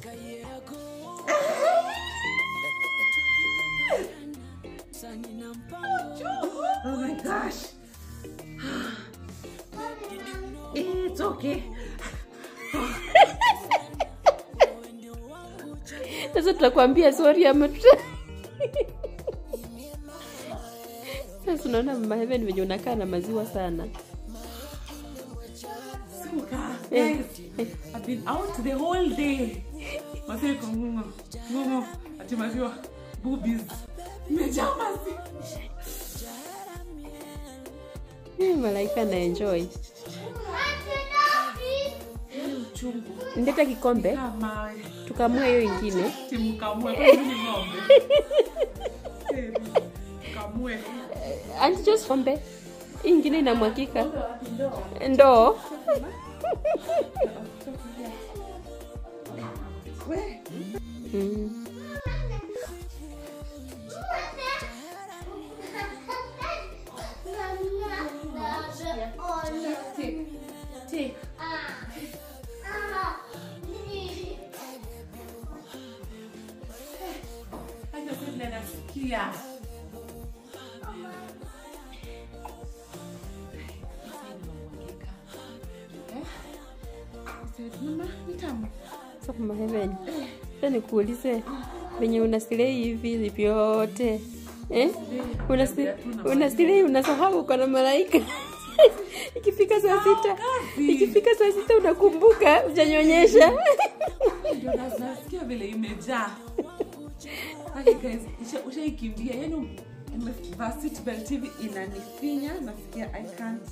Oh my gosh. It's okay. sasa tutakwambia sorry ama tuta sasa unaona mama heaven venye unakaa na maziwa sana Suka. Eh. Guys, I've been out the whole day. Maziwa iko ngungo. Ngungo. Ati maziwa. Boobies. Imejaa maziwa. Eh, malaika na enjoy Uchungu. ndeta kikombe Kama tukamue hiyo ingine timkamue. Kwa nini ng'ombe? Eh, Kamue. anti just kombe hii ingine inamwakika ndoo We. mm. Take. Take. Hata vile nasikia. Mama, ni tamu. Sasa mama heaven sasa nikuulize venye unasilei hivi vyote eh? Unasi- unasilei unasahau uko na malaika ikifika saa sita kazi. ikifika saa sita unakumbuka ujanyonyesha Ndio na- nasikia vile imejaa. Hadi guys, usha- ushaikimbia yani umevaa seatbelt hivi inanifinya nasikia I can't.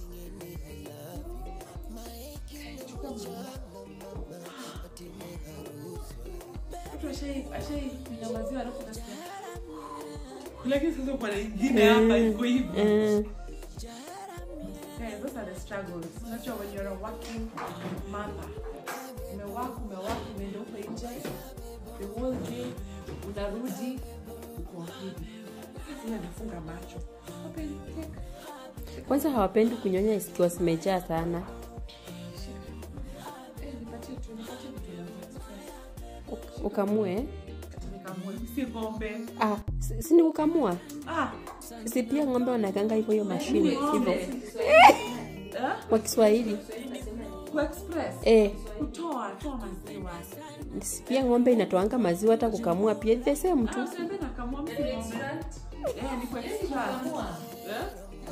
Watu washai- washaikunywa maziwa alafu nasikia lakini sasa kuna ingine hapa iko hivi Eh, Guys, those are the struggles. Unajua when you're a working mother. Umewaka, umewaka, umeenda huko nje. The whole day unarudi uko hivi. Sasa nafunga macho. Open, take. kwanza hawapendi kunyonya ikiwa zimejaa sana Eh, nipatie tu, nipatie vitu vya express. ukamue eh? Nikamue, si ng'ombe. ah, si si ni kukamua Ah, si pia ng'ombe wanakanga hivyo hiyo mashine hivyo ng'ombe. Eh? kwa kiswahili Kwa express. eh, Kutoa, toa maziwa. si pia ng'ombe inatoanga maziwa hata kukamua pia the same tu Ah, usiambe nakamua mtu ng'ombe. Eh, ni kwa extract. Eh?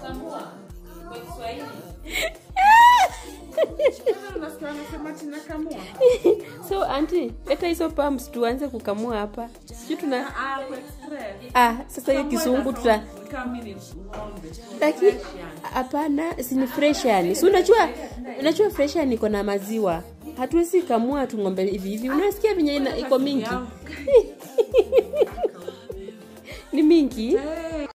Sasa unasikia wanasema ati nakamua? so anti leta hizo pumps tuanze kukamua hapa sijui tuna Ah, kwa express. ah, sasa hiyo kisungu tuta Kama mimi ni ng'ombe. lakini Fresh yani. hapana si ni fresh yani si unajua unajua fresh yani iko na maziwa hatuwezi kamua tu ng'ombe hivi hivi unasikia venye ina- iko mingi Yangu. ni mingi Eh,